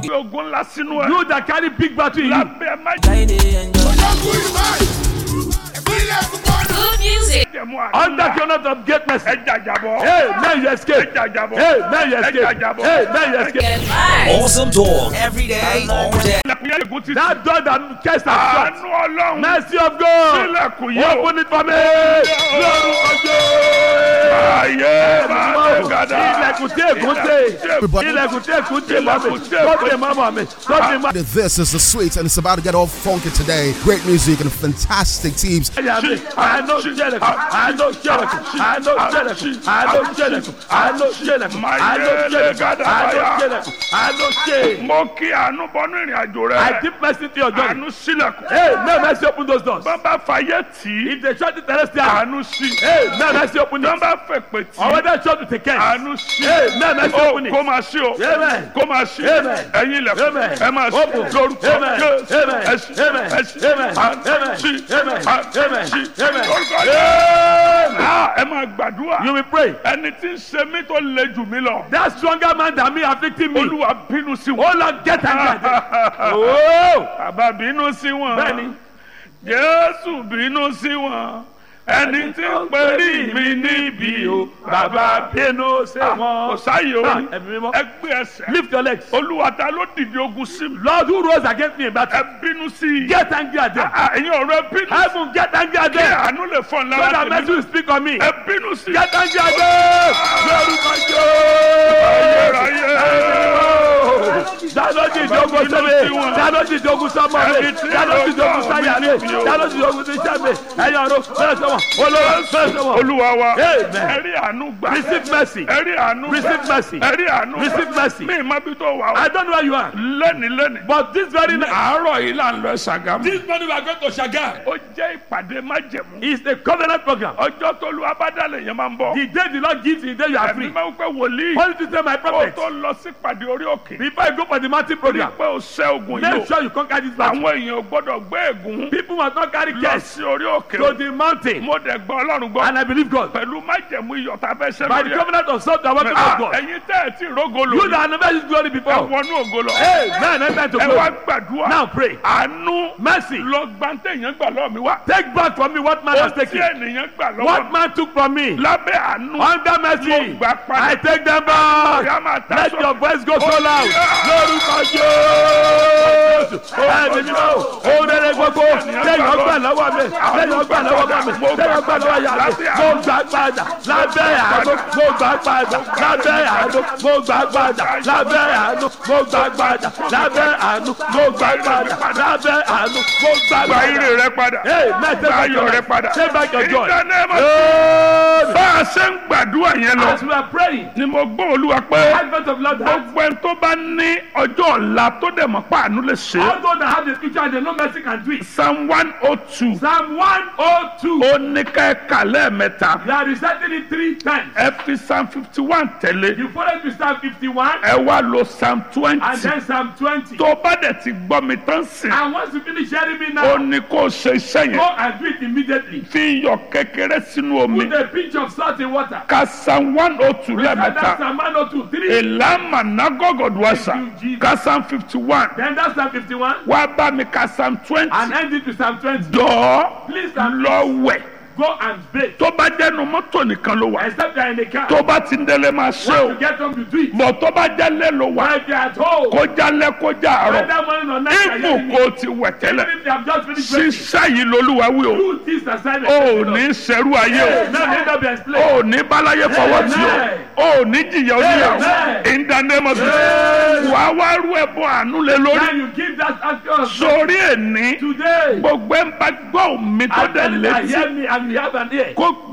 Fi ogun ńlá sínú ẹ. You that carry big battle in you. lábẹ́ má Good music. jẹ̀mú àdúrà. Under the honor of great mercy. ẹ jàjàbọ̀. Hey, man, you escape. ẹ jàjàbọ̀. Hey, man, you ẹ escape. jàjàbọ̀. Hey, man, you escape. Get live. Awesome talk every day, all day. ilẹ̀kùn yẹn lẹ́gùn títì. That door that cast us shut. àánú ọlọ́run. Mercy of God. sílẹ̀kùn yìí o. Open it for me. Lórúkọ Jésù. ayé máa lè gàdá. Ilẹ̀kùn tí ègún dé. Ilẹ̀kùn tí ègún dé mọ́ mi. Sọ́ọ̀tì mọ́mọ́ mi. Sọ́ọ̀tì mọ́ This is the sweet, and it's about to get all funky today. Great music and fantastic teams. ẹ̀yà mi. Àánú jẹ́lẹ̀kùn. Àánú jẹ́lẹ̀kùn. Àánú jẹ́lẹ̀kùn. Àánú jẹ́lẹ̀kùn. Àánú jẹ́lẹ̀kùn. Àánú jẹ́lẹ̀kùn. Àánú jẹ́lẹ̀kùn. Àánú jẹ́. mo kí àánú bọ́nú ìrìn àjò rẹ. I deep mercy to your journey. àánú sílẹ̀kùn. Hey, may mercy open those doors. bàbá fàyè tì í. If they shut the terrestrial. àánú sí. Hey, may mercy open it. bàbá fèpè tì Or í. whether shut with a curse. àánú sí. Hey, may mercy ó open it. kó máa sí o. Amen. kó máa sí. Amen. ẹ̀yin ilẹ̀kùn. Amen. ẹ máa sí. Open. lórúkọ Amen. Jésù. Amen. ẹ sí. Amen. ẹ sí. Amen. àánú Amen. sí. Amen. àánú Amen. sí. Amen. lórúkọ Amen. Jésù. Ah, ẹ máa gbàdúrà. You will pray. ẹni tí ń ṣe mí tó le jù mí lọ. That stronger man than me afflicting me. olúwa bínú sí Oh wọn. Lord, get angry. Oh. bàbá bínú sí wọn. Bẹ́ẹ̀ni. jésù bínú sí wọn. ẹni tí ń perí mi níbi o. bàbá bínú sí kò wọn. sáyé Ah, orí. ẹ̀mí mímọ́. ẹ gbé ẹsẹ̀. Lift your legs. olúwa ta ló dìde ogun sí mi. Lord who rose against me in battle. ẹ bínú sí i. Get angry at them. Ah, ẹ̀yin ọ̀rọ̀ ẹ bínú. Heaven, get angry at kí them. àánú lè fọ́n So lára that mercy tèmi. will speak on me. ẹ bínú sí i. Get angry at them. Lórúkọ Jésù. Dáná ti ìjókòó sẹ́mi. Dáná ti ìjókòó sọ́mọ mi. Dáná ti ìjókòó sáyà mi. Dáná ti ìjókòó sí iṣẹ́ mi. Ẹ̀yin ọ̀run bẹ́ẹ̀ sọ́wọ́. Olówó bẹ́ẹ̀ sọ́wọ́. olúwa wa. Amen. ẹ rí àánú gbà. Receive mercy. ẹ rí àánú gbà. Receive mercy. ẹ rí àánú gbà. Receive mercy. mi ì má bí tó wà o. I don't know where you are. lẹ́ni lẹ́ni. But this very night. àárọ̀ yìí là ń lọ Ṣàgámù. This morning we are going to Shagar. ó jẹ́ ìpàdé májẹ̀mú. It's a covenant program. ọjọ́ tó lu abádàlẹ̀ yẹn máa ń bọ̀. The day the Lord gives you, the day you are ẹ̀mí free. máa ń pẹ́ wòlíì. Only to say my kó prophet. tó lọ sí ìpàdé orí òkè. Before I go for the mountain rí program, pé o ṣẹ́ ogun yìí make o. sure you conquer this battle. àwọn èèyàn ò gbọ́dọ̀ gbé ègún. People must not carry lọ cash sí orí òkè to o. the mountain. mo dẹ̀ gbọ́ ọlọ́run gbọ́. And I believe God. pẹ̀lú májẹ̀mú iyọ̀ tá a fẹ́ ṣẹ́ By the lórí ẹ̀. covenant of salt and water of Ah, God. ẹ̀yin tẹ́ ẹ̀ tí rógo You lórí. that have never used glory ẹ before. wọnú ògo lọ. Hey, man, enter to ẹ wá glory. gbàdúrà. Now pray. àánú Mercy. lọ gbàǹtẹ̀yìn gbà lọ́ọ̀ mi wá. Take back from me what man has ó tí taken. ènìyàn gbà lọ́wọ́ What mi. man took from me. lábẹ́ àánú. Under mercy. Mo gbà padà. I take them Ọ̀yá back. máa ta Let sọ. your voice go so loud. Lórúkọ Jésù. Ẹ̀mí mi náà. Ó rere gbogbo. Lẹ́yìn ọgbà lọ́wọ́ mi. Lẹ́yìn ọgbà lọ́wọ́ mi. Lẹ́yìn ọgbà lọ́wọ́ yà mí. Mo gbà padà. Lábẹ́ àánú. Mo gbà padà. Lábẹ́ àánú. Mo gbà padà. Lábẹ́ àánú. Mo gbà padà. Lábẹ́ àánú. Mo gbà padà. Lábẹ́ àánú. Mo gbà gba padà. ire rẹ padà. Hey, man, take gba back ayọ̀ your rẹ life. padà. Take back your joy. In the name of- Amen. bá a ṣe ń gbàdúrà yẹn lọ. As we are praying, ni mo gbọ́ olúwa pé advent of Lord that gbogbo ẹni tó bá ní ọjọ́ ọ̀la tó dẹ̀ mọ̀ pa àánú lè ṣe. all those that have the future and they know mercy can do it. psalm one oh two Psalm 102. ó ní ká ẹ kà lẹ́ẹ̀mẹ́ta. They are reciting it three times. ẹ fi psalm fifty one tẹ̀lé. You follow to Psalm 51 ẹ wá lo psalm twenty. and then Psalm 20. tó bá dẹ̀ ti gbọ́ mi tán sìn. And once you finish hearing me ó now, ní kó o ṣe iṣẹ́ go yẹn. and do it immediately. fi iyọ̀ kékeré sínú omi. Put a pinch of salt in water. ka psalm one oh two Recite that lẹ́ẹ̀mẹ́ta. Psalm 102, 3. ìlànà nagogodwasa Thank you, Jesus. ka psalm fifty one. Then that's Psalm 51. wá bá mi ka psalm twenty. And end it with Psalm 20. jọ̀ọ́ Please and lọ wẹ̀. go and bathe. tó bá jẹ́nu mọ́tò nìkan ló wà. Except you are in the car. tó bá ti ń délé máa ṣe Once o. you get home, you do it. bọ̀ tó bá jẹ́lé ló wà. While you are at home, kó jálẹ̀ kó já àárọ̀. whether morning or night, you are ibù hearing me. kó ti wẹ̀ tẹ́lẹ̀. Even if they have just finished breaking, ṣíṣẹ́ yìí lolúwa wí o. do this assignment. o ò ní ṣerú ayé o. Now let that be o explained. ò ní báláyé fọwọ́ tí Amen. o. o ò ní jìyà oníyàwó. Amen. in the name of Jesus. Amen. wà á wá rú ẹ̀bùn àánú lé lórí. Now you give that act of sórí èní today. gbogbo ẹ̀ ń bá gbọ́ mi tó And dẹ̀ then I létí hear me and you have an ear. kó